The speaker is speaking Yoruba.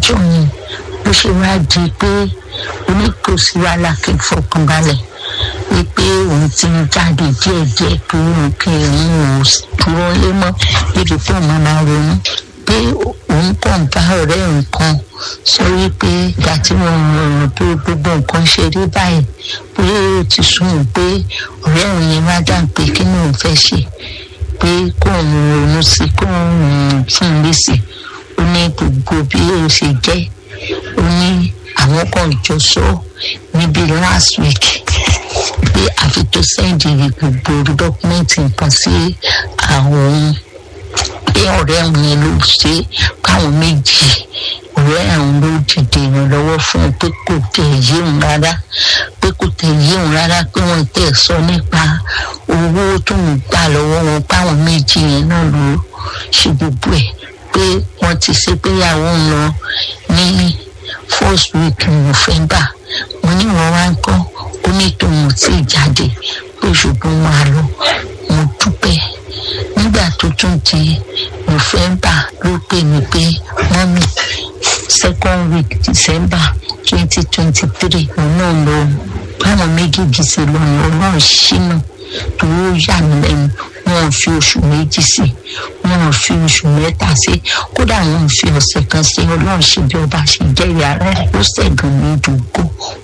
níjọ́ yẹn bó ṣe wá di pé oníkòsí wàhálà kí n fọkànbalẹ̀ wípé òun ti ń jáde díẹ̀díẹ̀ pé òun kì í òun ò dúró lé mọ́ níbi pé òun máa ronú pé òun kàn bá ọ̀rẹ́ nǹkan sọ wípé ìgbà tí mo rọrùn pé gbogbo nǹkan ṣe rí báyìí pé ó ti sún un pé ọ̀rẹ́ òun yẹn má dà pé kí ni òun fẹ́ ṣe pé kóun ronú sí kóun fún un lésì ó ní gbogbo bí ó ṣe jẹ́ ó ní àwọn kan jọ sọ níbi last week pé àfi tó sẹ́ǹdì gbogbo dọ́kúmẹ́ǹtì nǹkan sí àwọn ohun pé ọ̀rẹ́ àwọn yẹn ló ṣe káwọn méjì ọ̀rẹ́ àwọn ló dìde ìrànlọ́wọ́ fún un pé kò tẹ̀ yé òun rárá pé kò tẹ̀ yé òun rárá pé wọ́n tẹ̀ sọ nípa owó tó ń gbà lọ́wọ́ wọn páwọn méjì yẹn náà ló ṣe gbogbo ẹ̀ pé wọ́n ti ṣe pé ìyàwó ń lọ ní first week november mo ní wọn wá ń kọ́ ó ní tòun ò tí ì jáde pé ṣùgbọ́n wọn á lọ mo dúpẹ́ nígbà tó tún di november ló pè mí pé mọ́mí second week december twenty twenty three òun náà lọ báwọn méjèèjì ṣe lọ ní ọlọ́run ṣínà tó yà mí lẹ́nu wọn ò fi oṣù méjì sí wọn ò fi oṣù mẹ́ta sí kódà wọn ò fi ọ̀sẹ̀ kan sí ọlọ́run ṣe bí ọba ṣe jẹ́ ìyá rẹ̀ ó ṣẹ̀gàn ní ìdúgbò